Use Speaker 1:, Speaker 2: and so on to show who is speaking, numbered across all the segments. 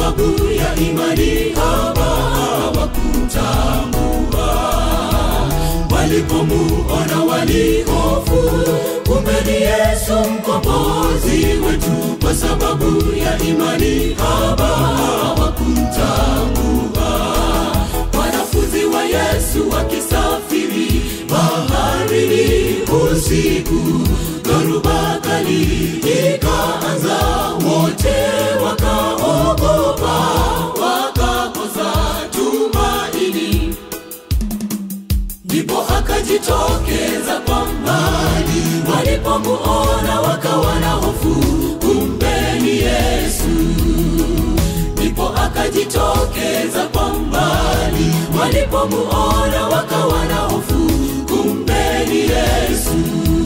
Speaker 1: sababu ya imani haba hawakutambua walipomuona walihofu kumbe ni yesu mkombozi wetu kwa sababu ya imani haba hawakumtambua wanafunzi wa yesu wakisafiri baharini usiku dhoruba kali ikaanza wote wakaogopa wakakosa tumaini ndipo akajitokeza kwa mbali walipomuona wakawa na hofu kumbe ni yesu ndipo akajitokeza kwa mbali walipomuona wakawa na hofu kumbe ni yesu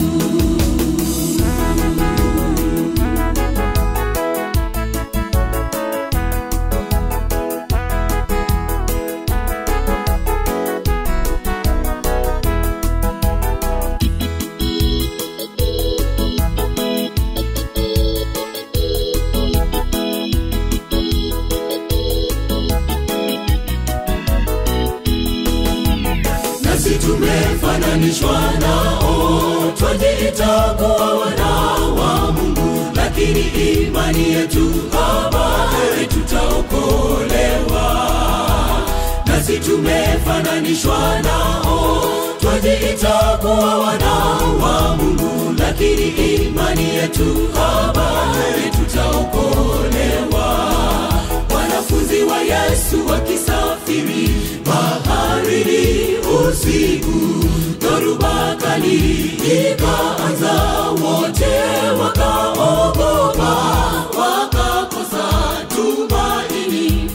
Speaker 1: nasi tumefananishwa nao twajiita kuwa wana wa mungu lakini imani yetu habari tutaokolewa nasi tumefananishwa nao twajiita kuwa wana wa mungu lakini imani yetu habari tutaokolewa wanafunzi wa yesu wakisafiri baharini usiku dhoruba kali ikaanza wote wakaogopa wakakosa tumaini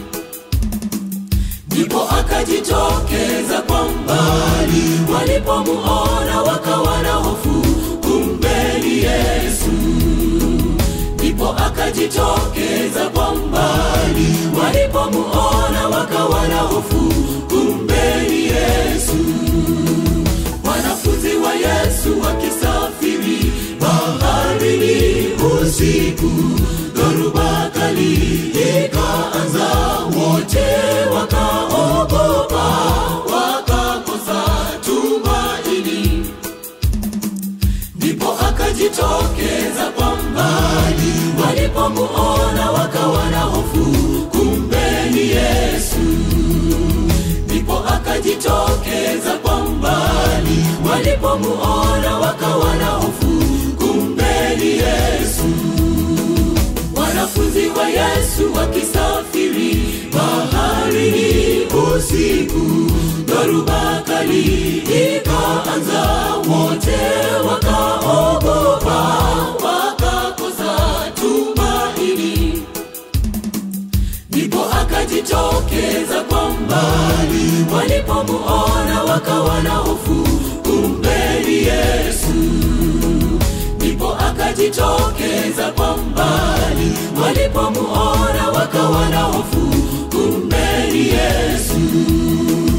Speaker 1: ndipo akajitokeza kwa mbali walipomuona wakawa na hofu kumbe ni yesu ndipo akajitokeza kwa mbali walipomuona wakawa na hofu kumbe ni yesu wanafunzi wa yesu wakisafiri baharini usiku dhoruba kali ikaanza wote wakaogopa wakakosa tumaini ndipo akajitokeza kwa mbali walipomuona wakawa na hofu kumbe ni yesu ndipo akajitokeza kwa mbali walipomuona wakawa na hofu kumbe ni yesu wanafunzi wa yesu wakisafiri baharini usiku dhoruba kali ikaanza wote wakaogopa wakakosa tumaini ndipo akajitokeza kwa mbali walipomuona wakawa na hofu kumbe ni yesu ndipo akajitokeza kwa mbali walipomuona wakawa na hofu kumbe ni yesu